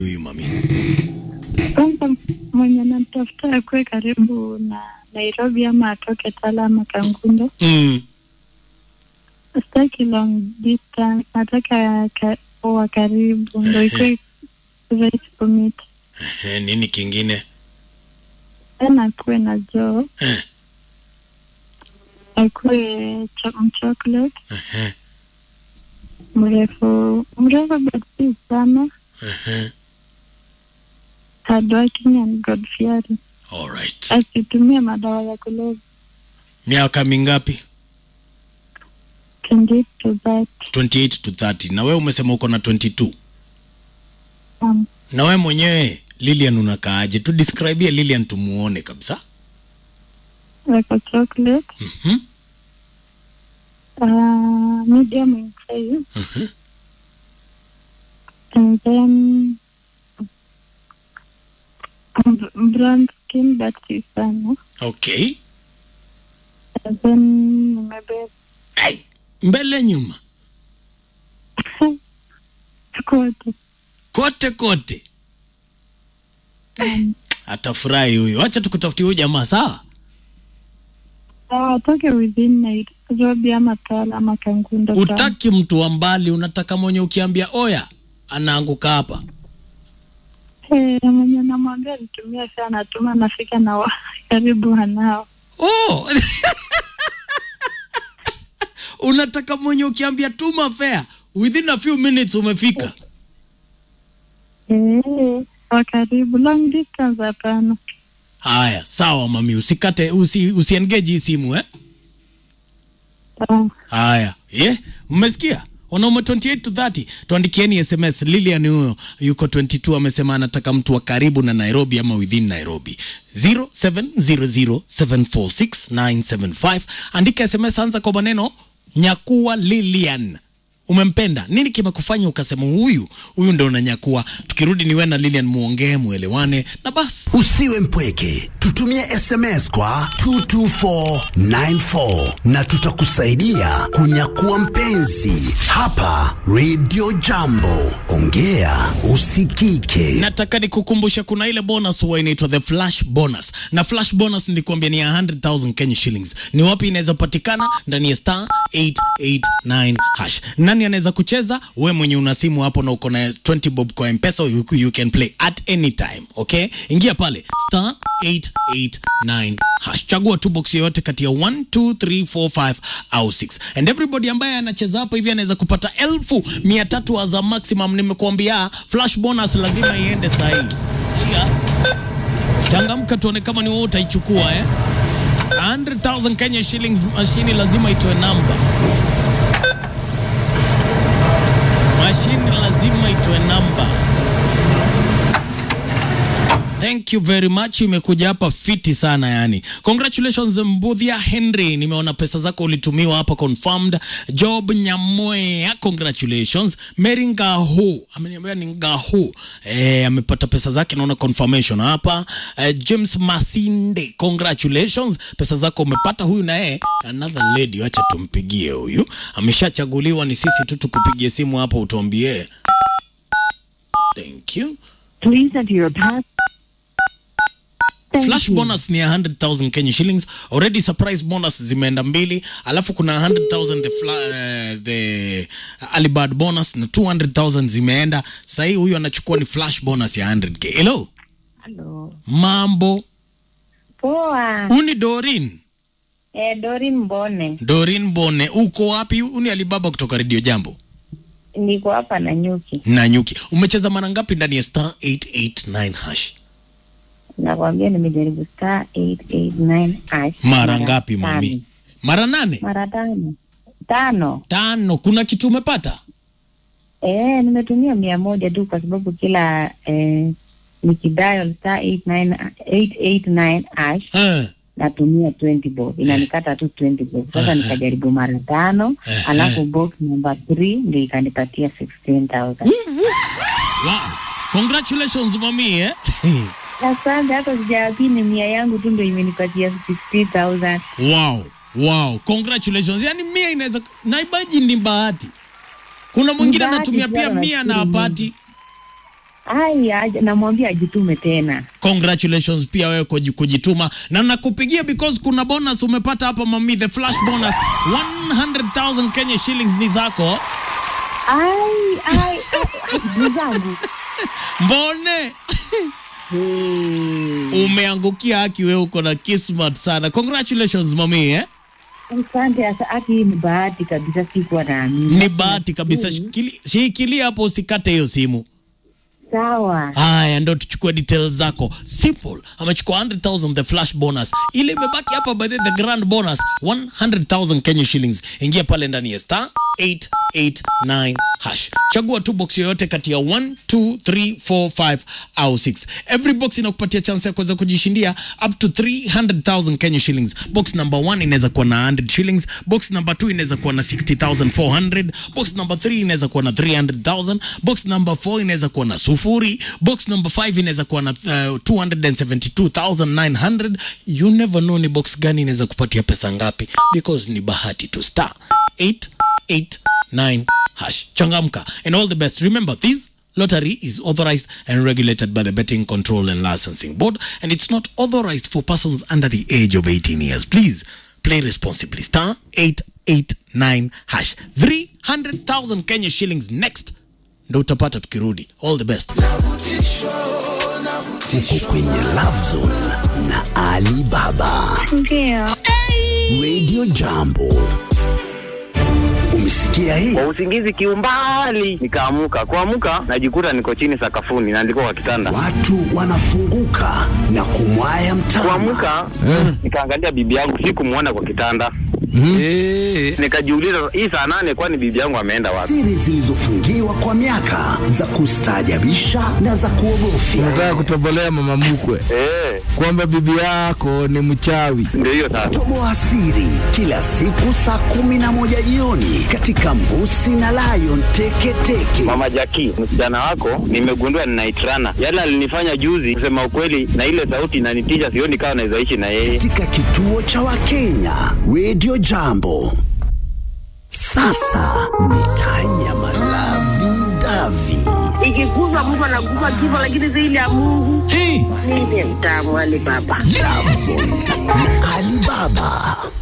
huyu mami? Kwanza mwenye namtafuta akuwe karibu na Nairobi ama atoke Tala ama Kangundo. Mm. Sitaki long distance, nataka ka, wa karibu ndo ikuwe rahisi kumit. Eh, nini kingine? Tena akuwe na joo, Eh, akuwe cho- mchocolate eh, mrefu mrefu but si sana, eh. hardworking and God fearing. All right. Asitumie madawa ya kulevya. Miaka mingapi? 28 to that. 28 to 30. Na wewe umesema uko na 22. Um, Na wewe mwenyewe Lilian unakaaje? Tu describe Lilian tumuone kabisa. like a chocolate, Mhm. uh, medium in size, Mhm. and then um, brown skin but si sana. Okay. And then nimebeba Ai, mbele nyuma. kote. Kote kote. Um, Atafurahi huyu. Acha tukutafutie huyu jamaa sawa? atoke within Nairobi ama Tala ama Kangundo. town. Utaki mtu wa mbali, unataka mwenye ukiambia oya anaanguka hapa. Eh, mwenye namwambia nitumia sana, natuma nafika na wa, karibu wanao. Oh. unataka mwenye ukiambia tuma fare within a few minutes umefika. Eh, wa karibu, long distance hapana. Haya, sawa mami, usikate usi, usiengage hii simu eh? Um, Haya, yeah. Mmesikia? Wanaume 28 to 30 tuandikieni SMS. Lilian huyo yuko 22 amesema anataka mtu wa karibu na Nairobi ama within Nairobi. 0700746975 andika SMS, anza kwa maneno nyakua Lilian. Umempenda nini? Kimekufanya ukasema huyu huyu ndo unanyakua? Tukirudi ni wewe na Lilian muongee, muelewane na basi. Usiwe mpweke, tutumie SMS kwa 22494 na tutakusaidia kunyakua mpenzi hapa Radio Jambo. Ongea usikike. nataka nikukumbushe kuna ile bonus huwa inaitwa the flash bonus na flash bonus nilikwambia ni ya 100000 Kenya shillings ni wapi inaweza patikana ndani ya star 889 hash nani anaweza kucheza we mwenye una simu hapo na uko na 20 bob kwa mpesa you, you can play at any time okay ingia pale star 889 hash chagua tu box yoyote kati ya 1 2 3 4 5 au 6 and everybody ambaye anacheza hapa hivi anaweza kupata elfu mia tatu za maximum nimekuambia flash bonus lazima iende sahii changamka tuone kama ni wewe utaichukua eh 100,000 Kenya shillings mashini lazima itoe namba mashini lazima itoe namba Thank you very much. Imekuja hapa fiti sana yani. Congratulations Mbudhia Henry, nimeona pesa zako ulitumiwa hapa confirmed. Job Nyamoya, congratulations. Mary Ngahu, ameniambia ni Ngahu. Eh, amepata pesa zake naona confirmation hapa. Eh, James Masinde, congratulations. Pesa zako umepata huyu na yeye. Another lady, acha tumpigie huyu. Ameshachaguliwa ni sisi tu tukupigie simu hapo utuambie. Thank you. Please enter your pass. Thank Flash you. bonus ni 100,000 Kenya shillings. Already surprise bonus zimeenda mbili, alafu kuna 100,000 the, fla, uh, the Alibad bonus na 200,000 zimeenda. Sasa hii huyu anachukua ni flash bonus ya 100k. Hello, Hello. mambo. Poa. Uni Dorin. Eh, Dorin Mbone. Dorin Bone, uko wapi? Uni Alibaba kutoka Radio Jambo. Niko hapa na nyuki. Na nyuki. Umecheza mara ngapi ndani ya star 889 hash? Nakwambia nimejaribu star 889 hash. Mara ngapi tano. mami? Mara nane? Mara tano. Tano. Tano. Kuna kitu umepata? Eh, nimetumia mia moja tu kwa sababu kila eh, nikidial star 89 889 hash Eh. natumia 20 bob. Inanikata tu 20 bob. Sasa nikajaribu mara tano, Eh, alafu box number 3 ndio ikanipatia 16000. Wow. Congratulations mami eh? Asante, hata sijapini mia yangu tu ndio imenipatia 60000. wow. Wow. Congratulations. Yaani mia inaweza naibaji ni bahati. Kuna mwingine bahati anatumia pia pia mia na nashukuru apati. ai aje- namwambia ajitume tena congratulations pia wewe kuji- kujituma na nakupigia because kuna bonus umepata hapa mami the flash bonus 100000 kenya shillings ni zako ai ai ai, ndugu zangu mbone Eh, umeangukia haki wewe uko na kismat sana congratulations mami eh? asante asa haki hii ni bahati kabisa sikuwa naamini ni bahati kabisa Shikili- shikilia hapo usikate hiyo simu sawa haya ndo tuchukue details zako simple amechukua 100000 the flash bonus ile imebaki hapa by the, the grand bonus 100000 kenya shillings ingia pale ndani ya star 889 hash chagua tu box yoyote kati ya 1 2 3 4 5 au 6 every box inakupatia chance ya kuweza kujishindia up to 300000 kenya shillings box number 1 inaweza kuwa na 100 shillings box number 2 inaweza kuwa na 60400 box number 3 inaweza kuwa na 300000 box number 4 inaweza kuwa na sufuri box number 5 inaweza kuwa na uh, 272900 you never know ni box gani inaweza kupatia pesa ngapi because ni bahati tu star 889 hash changamka and all the best remember this Lottery is authorized and regulated by the Betting Control and Licensing Board, and it's not authorized for persons under the age of 18 years. Please play responsibly. Star 889 hash 300,000 Kenya shillings next. Ndo utapata tukirudi. All the best. Uko kwenye Love Zone na Ali Baba. Ndio. Radio Jambo. Umesikia hii? kwa usingizi kiumbali nikaamuka kuamuka najikuta niko chini sakafuni na ndiko kwa kitanda Watu wanafunguka na kumwaya mtama. kuamuka nikaangalia bibi yangu sikumwona kwa kitanda nikajiuliza hii saa nane kwani bibi yangu ameenda wapi Siri zilizofungiwa kwa miaka za kustaajabisha na za kuogofya. Unataka kutobolea mama mkwe Eh, kwamba bibi yako ni mchawi. ndio hiyo sasa Toboa siri kila siku saa kumi na moja jioni katika Mbusi na Lion Teketeke. mama jaki msichana wako nimegundua ninaitrana yale alinifanya juzi kusema ukweli na ile sauti inanitisha sioni kama naweza ishi na yeye katika kituo cha Wakenya Radio Jambo. Sasa ni Tanya Malavi Davi. ikiguzwa mtu anaguza kifo, lakini zaidi ya Mungu Hey. ndiye mtamu wale baba. Love Zone na Alibaba.